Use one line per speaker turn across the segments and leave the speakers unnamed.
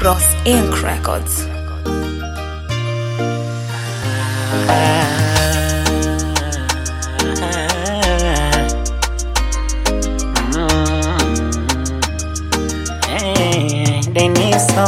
Bros Inc. Records.
Deniso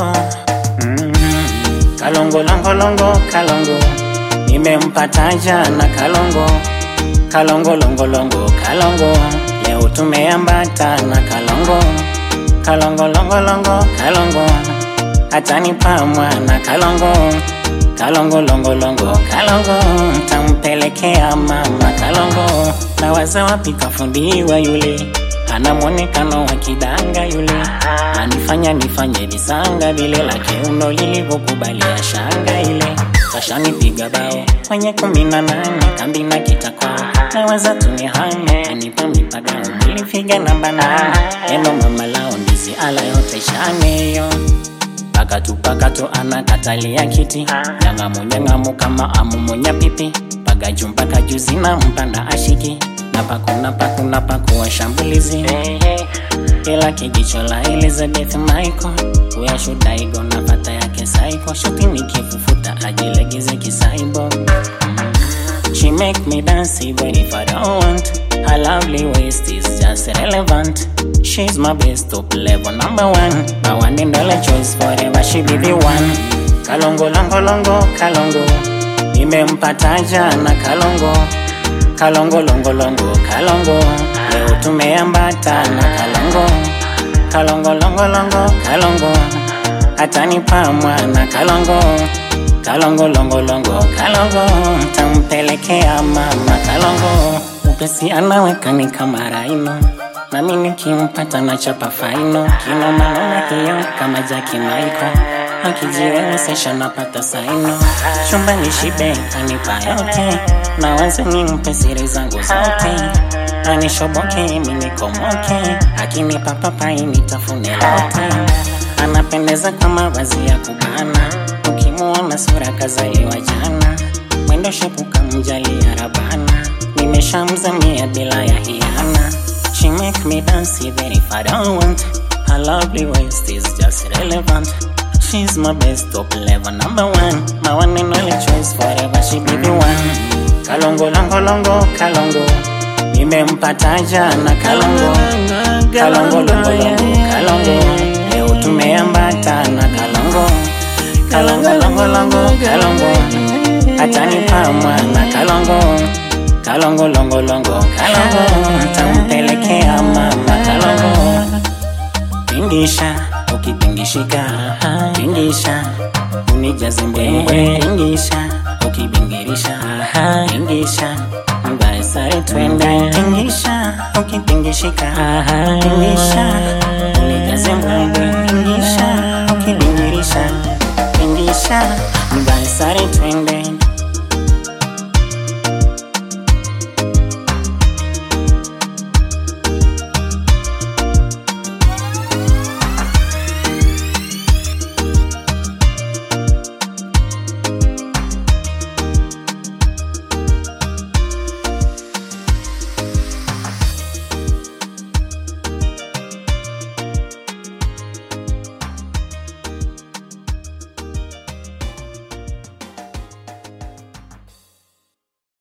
Kalongo longo longo kalongo nimempata jana kalongo kalongo longo longo kalongo leo tumeambatana kalongo kalongo longo longo kalongo hatanipa mwana kalongo kalongo longo longo kalongo tampelekea mama kalongo na waza wapi kafundiwa yule ana mwonekano wa kidanga yule anifanya nifanye visanga vile la kiuno lilivyokubalia shanga ile kashanipiga bao kwenye kumi na nane kambi na kitakwao nawaza tunihame anipa mipagao nilifiga namba nane eno mama lao ndizi ala yote shaneyo pakatu pakatu anakatalia kiti nyangamu nyangamu kama amumunya pipi pagaju mpaka juzi na mpanda ashiki na paku na paku na paku wa shambulizi ila kijicho la Elizabeth Michael uyashudaigo na pata yake saiko shuti nikifufuta ajilegeze kisaibo She make me dance even if I don't want Her lovely waist is just relevant She's my best top level number one My one and only choice forever she be the one Kalongo longo longo kalongo Nimempata jana kalongo Kalongo longo longo kalongo Leo tumeambatana kalongo Kalongo longo longo kalongo Atanipa mwana kalongo Kalongo longo longo kalongo Tampelekea mama kalongo Upesi anaweka ni kama raino Nami nikimpata na chapa faino Kino manona hiyo kama Jackie Michael Akijiwezesha napata saino Chumba ni shibe anipa yote Na waza nimpe siri zangu zote Anishoboke mimi nikomoke Akinipa papai nitafune lote Anapendeza kama vazi ya kubana Ukimuona sura kazaliwa jana Mwendo shepu kamjalia rabana Nimeshamzamia bila ya hiana She make me dance even if I don't want Her lovely waist is just relevant She's my best top level number one My one and only choice forever she be the one Kalongo longo longo kalongo Nimempata jana kalongo Kalongo longo longo kalongo Leo tumeambatana kalongo Kalongo longo longo kalongo Atanipa mwana kalongo Kalongo longo longo kalongo Tampelekea mama kalongo Tingisha ukipingishika Tingisha unijaze mbwembwe Tingisha ukibingirisha Tingisha mbae sare twende Tingisha ukipingishika Tingisha